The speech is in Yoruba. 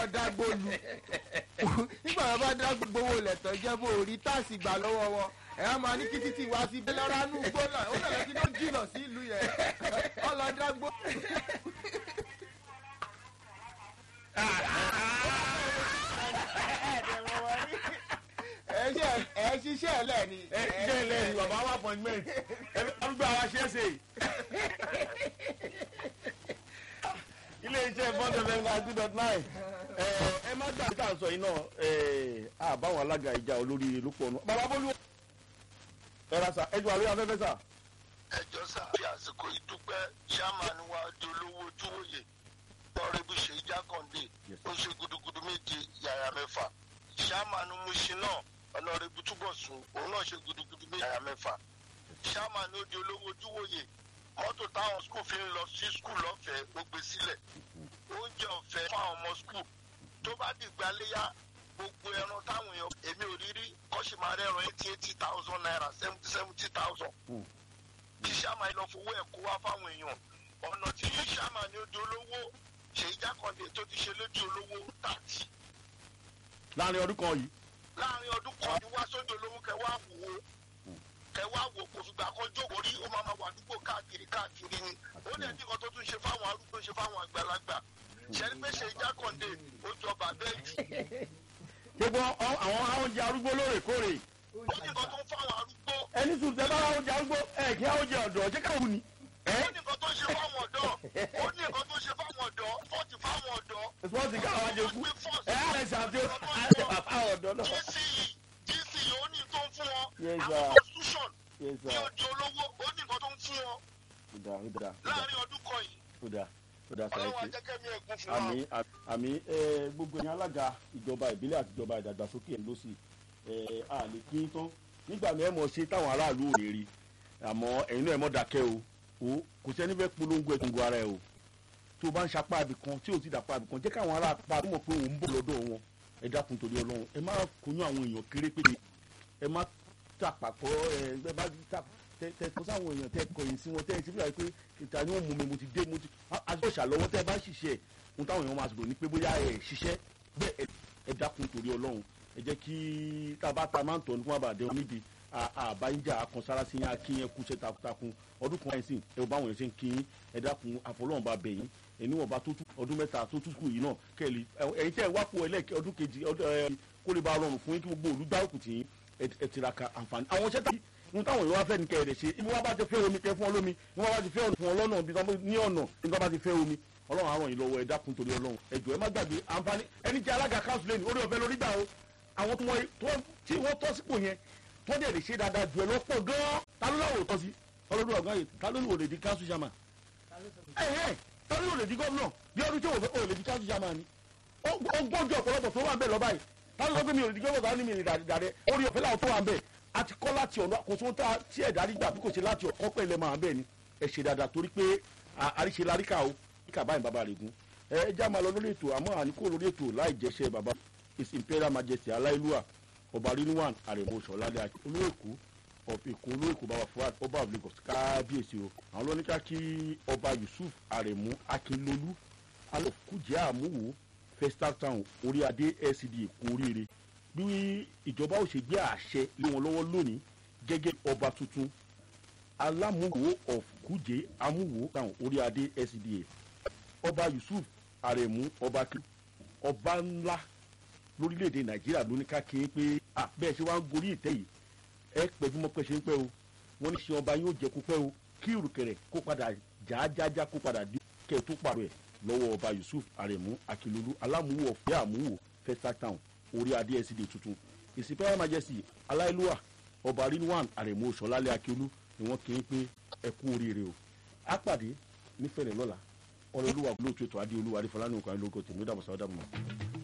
dágbó lu nígbà wọn bá dágbó gbowó lẹ̀tọ́ jẹ́ bó rí táàsì gbà lọ́wọ́ wọn ẹ̀ á máa ní kí títí wá sí bẹ́lẹ́rà nù gbóná ó lọ́ọ́ kí ló jìnà sí ìlú yẹn ọlọ́ dágbó. ẹ ṣe ẹ ṣiṣẹ́ ẹ lẹ́ni. ẹ ṣiṣẹ́ ilé ni bàbá wa appointment ẹ arúgbó àwa ṣe é ṣe. ilé iṣẹ́ bọ́ndẹ̀ fẹ́ńgà two dot nine ẹ má gbà tá à ń sọ yìí náà àbáwọn alága ìjà olórí ló pọ̀ nù. bàbá bólú ẹ ra sa ẹ jù àlóyè afẹ́fẹ́ sà. ẹjọ́ sá fi àsìkò ìdúpẹ́ chairman wa dolówó ojúwòye lọ́rẹ́bù ṣe jákàndé ó ṣe gudugudu méje yàrá mẹ́fà chairman musin náà ọlọ́rẹ́bù túbọ̀sùn òun náà ṣe gudugudu méje yàrá mẹ́fà chairman ó di olówó ojúwòye mọ́tò táwọn skul fi ń lọ sí skul lọ́fẹ̀ẹ́ ó gbé sílẹ̀ oúnjẹ ọ̀fẹ́ fún àwọn ọmọ skul tó bá dìgbà léyà gbogbo ẹran táwọn èèyàn èmi ò rí rí kọ́sì máa rẹ́ran eighty eighty thousand naira seventy seventy thousand kí sàmà lọ fowó ẹ̀ kó wá fáwọn èèyàn ọ̀nà tí sàmà ní ojú olówó ṣèyí jákàndé tó ti ṣe lójú olówó tààtì láàrin ọdún kan yìí. láàrin ọdún kan ní wá sójú olówó kẹwàá wò ó kẹwàá wò kò fìgbà kan jókòó rí ó máa ma wà àdúgbò káàkiri káàkiri ni ó ní ẹni kan tó tún ṣe fáwọn arúgbó ṣe fáwọn àgbàlagbà ṣẹ́ni pé ṣèyí jákàndé ó jọba bẹ́ẹ̀ jù gbogbo ọ- àwọn oúnjẹ arúgbó lóòrèkóòrè ó ní nǹkan tó ń fáwọn arúgbó ẹni sùn tẹ bá oúnjẹ arúgbó ẹ kí oúnjẹ ọ̀dọ̀ ṣé káwọn ni. ó ní nǹkan tó ń ṣe fáwọn ọ̀dọ́ ó ní nǹkan tó ń ṣe fáwọn ọ̀dọ́ fọ́ọ̀tì fáwọn ọ̀dọ́ spọ́ọ̀tì káwọn ajé kú ẹ á rẹ ṣàtúnṣe bàbá ọ̀dọ́ náà. gce gce ó ní tó ń fún wọn Yes, àwọn sir. constitution Yes, ní sir. ojú olówó ó ní nǹkan tó ń fún wọn ó dáa ó dáa láàrin ọdún kan yìí ó dáa ó dáa ọlọ́wọ́ sàrẹ́kì. ajẹ́kẹ́mi ẹ̀gún fún wa. àmì àmì ẹ, gbogbo ẹ̀yin alága ìjọba ìbílẹ̀ àti ìjọba ìdàgbàsókè ẹ̀ ló sì ẹ, a lè kí n tán nígbà mi ẹ mọ̀ ṣe táwọn aráàlú ò lè rí àmọ́ ẹ̀yin náà ẹ mọ̀ dákẹ́ o o kò sẹ́ni fẹ́ polongo ẹ̀tùngò ara ẹ̀ o tó o bá ń sapá ibì kan tí o ti dàpá ibì kan jẹ́ káwọn ará apá mọ̀ pé òun ń bọ̀ lọ́dọ̀ wọn ẹ dákun torí ọlọ́run ẹ má kóyún àwọn èèyàn kéré pé ẹ má tàpàkọ́ ẹ ẹ bá tà tẹ tẹ kó sáwọn èèyàn tẹ kọyìn sí wọn tẹ ẹ ti fi hàn pé ìta ni wọn mú mi mo ti dé mo ti àti ìṣàlọ́wọ́ tẹ ẹ bá ṣiṣẹ́ ohun táwọn èèyàn máa sọ̀rọ̀ ní pé bóyá ẹ ṣiṣẹ́ bẹ́ẹ̀ ẹ- ẹ dákun torí ọlọ́run ẹ jẹ́ kí tá a bá ta máa ń tọ́ ní kí wọ́n bá dé wọn níbi àbáyíjà akọ̀nsára sí yín akínyẹn kúṣẹ́ takuntakun ọdún kan ẹ̀sìn ẹ ò bá wọn ṣe ń kí yín ẹ dákun àfọlọ́run bá bẹ̀ yín ẹni wọn bá tó tú ọdún mẹ́ta tó tú kù yìí náà kẹ́lí ẹ̀yin tẹ́ ẹ wá pò ẹlẹ́ẹ̀kẹ́ ọdún kejì ọdún ẹ kó lè bá rọrùn fún yín kí gbogbo olùgbàrúkù tì yín ẹ ẹ tiraka àǹfààní àwọn iṣẹ́ tàbí ohun táwọn èèyàn wá fẹ́ ní kẹ́ẹ̀rẹ̀ ṣe ibi wọ́n bá ti fẹ́ omi kẹ́ fún ọ lómi ibi wọ́n bá ti fẹ́ ọ̀nà fún ọ lọ́nà ibi wọ́n ní ọ̀nà ibi wọ́n bá ti fẹ́ omi ọlọ́run á ràn yín lọ́wọ́ ẹ dákun torí ọlọ́run ẹ jọ̀ọ́ ẹ má gbàgbé àǹfààní ẹni jẹ́ alága council lẹ́nu orí ọ̀fẹ́ lórí gbà o àwọn tó wọ́n- tó- tí wọ́n tọ́ sípò yẹn tó dẹ̀ lè ṣe dáadáa jù ẹ lọ́pọ̀ gan-an ta ló láwò tọ́ sí ọlọ́dún ọ̀gá yìí ta ló ní òde di council chairman ẹ̀hẹ́ ta ló ní òde di gómìnà bí ọdún tí òde di council chairman ni ó ó gbọ́njú ọ̀pọ̀lọpọ̀ tó wà ń bẹ̀ lọ́ba yìí ta ló sọ pé mi ò lè di gómìnà ta ló ní mi ò lè dàdẹ orí ọ̀fẹ́ làwọn tó wà ń bẹ̀ àti kọ́ láti ọ̀nà kò sóhun tá tí ẹ̀dá rí gbà bí kò ṣe láti ọ̀kọ́ pẹ̀ lẹ́ máa bẹ̀ ni ẹ ṣe dáadáa torí pé à- àríṣe laríkà o kíkà báyìí bàbá rẹ̀ gún ẹ ẹ já máa lọ lórí ètò àmọ́ àníkó lórí ètò láì jẹ́ṣẹ́ bàbá his imperial majesty aláìlúwà ọba rinwan àrẹ̀mọ ṣọ̀ládé àti olóòkú of èkó olóòkú bàbá fuad ọba of lagos kábíyèsí o àwọn lóníkà kí ọba yusuf àrẹ̀mú akínlólú alọ́kùjẹ́ àmúwò festal town orí adé lcd èkó oríire bí ìjọba ò ṣe gbé àṣẹ lé wọn lọ́wọ́ lónìí gẹ́gẹ́ ọba tuntun alámúwò of kùjẹ́ àmúwò town orí adé lcd ọba yusuf àrẹ̀mú ọba kí ọba ńlá lórílẹ̀‐èdè nàìjíríà ló ní ká kí n pé à bẹ́ẹ̀ ṣe wá ń gorí ìtẹ́ yìí ẹ pẹ̀lú mọ́ pẹ́ ṣe ń pẹ́ o wọ́n ní ṣe ọba yóò jẹ́ kó pẹ́ o kí ìrùkẹ̀rẹ̀ kó padà jájájá kó padà dé kẹ́ ẹ̀ tó pàrọ̀ ẹ̀ lọ́wọ́ ọba yusuf aremu akilolu alámúwò ọ̀fẹ́ àmúwò festa town orí adé ẹ̀sídẹ̀ tuntun ìsìnkú majesty aláìlúwà ọba rinwan aremu sọlálẹ̀ akilolu ni wọ́n kí n pé ẹ kú oríire o á pàdé nífẹ̀ẹ́ lọ́la ọlọ́lúwa lóòtú ètò adé olúwa adéfọlá ní òkú ayélujára tèmi ó dàbọ̀ sáwọ́ dàbọ̀ mọ́.